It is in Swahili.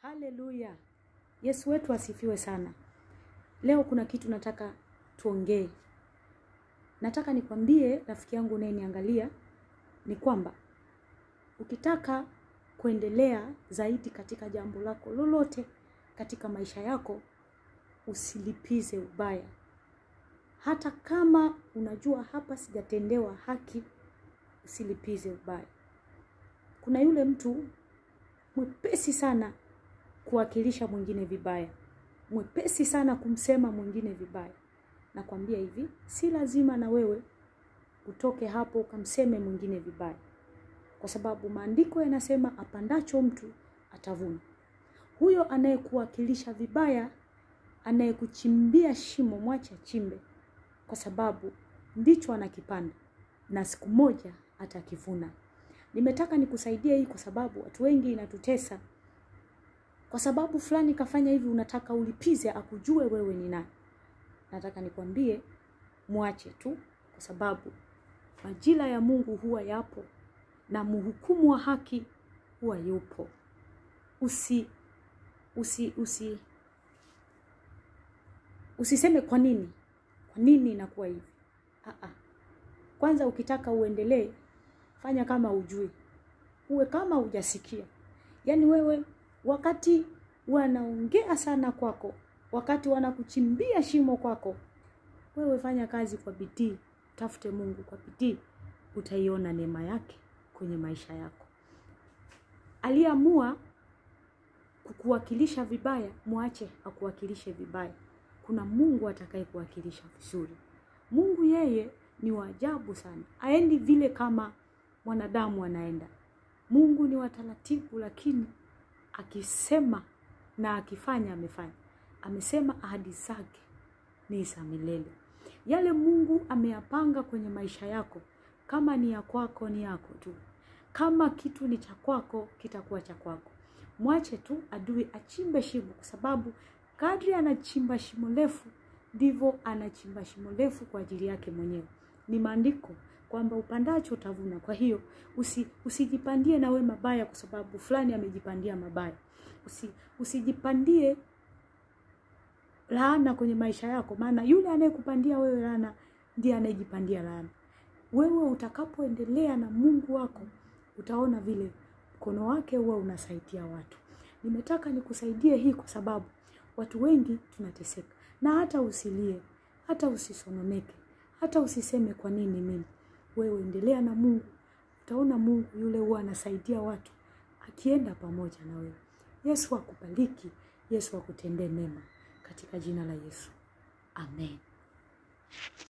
Haleluya! Yesu wetu asifiwe sana. Leo kuna kitu nataka tuongee. Nataka nikwambie rafiki yangu unayeniangalia ni kwamba ukitaka kuendelea zaidi katika jambo lako lolote katika maisha yako, usilipize ubaya. Hata kama unajua hapa sijatendewa haki, usilipize ubaya. Kuna yule mtu mwepesi sana kuwakilisha mwingine vibaya, mwepesi sana kumsema mwingine vibaya. Nakwambia hivi, si lazima na wewe utoke hapo ukamseme mwingine vibaya, kwa sababu maandiko yanasema apandacho mtu atavuna. Huyo anayekuwakilisha vibaya, anayekuchimbia shimo, mwache achimbe, kwa sababu ndicho anakipanda na siku moja atakivuna. Nimetaka nikusaidie hii kwa sababu watu wengi inatutesa. Kwa sababu fulani kafanya hivi, unataka ulipize akujue wewe ni nani. Nataka nikwambie mwache tu, kwa sababu majira ya Mungu huwa yapo na mhukumu wa haki huwa yupo. Usi usi usi usiseme kwa nini, kwa nini inakuwa hivi. Aa, kwanza ukitaka uendelee, fanya kama ujui, uwe kama hujasikia. Yaani wewe wakati wanaongea sana kwako, wakati wanakuchimbia shimo kwako, wewe fanya kazi kwa bidii, tafute Mungu kwa bidii, utaiona neema yake kwenye maisha yako. Aliamua kukuwakilisha vibaya, mwache akuwakilishe vibaya. Kuna Mungu atakaye kuwakilisha vizuri. Mungu yeye ni wa ajabu sana, aendi vile kama mwanadamu anaenda. Mungu ni wa taratibu, lakini akisema na akifanya amefanya. Amesema ahadi zake ni za milele. Yale Mungu ameyapanga kwenye maisha yako, kama ni ya kwako, ni yako tu. Kama kitu ni cha kwako, kitakuwa cha kwako. Mwache tu adui achimbe shimo, kwa sababu kadri anachimba shimo refu ndivyo anachimba shimo refu kwa ajili yake mwenyewe. Ni maandiko kwamba upandacho utavuna. Kwa hiyo usi, usijipandie na we mabaya kwa sababu fulani amejipandia mabaya. Usi, usijipandie laana kwenye maisha yako, maana yule anayekupandia wewe laana ndiye anayejipandia laana. Wewe utakapoendelea na Mungu wako utaona vile mkono wake huwa unasaidia watu. Nimetaka nikusaidie hii kwa sababu watu wengi tunateseka, na hata usilie, hata usisononeke, hata usiseme kwa nini mimi. Wewe endelea na Mungu, utaona Mungu yule huwa anasaidia watu akienda pamoja na wewe. Yesu akubariki, Yesu akutendee mema katika jina la Yesu, amen.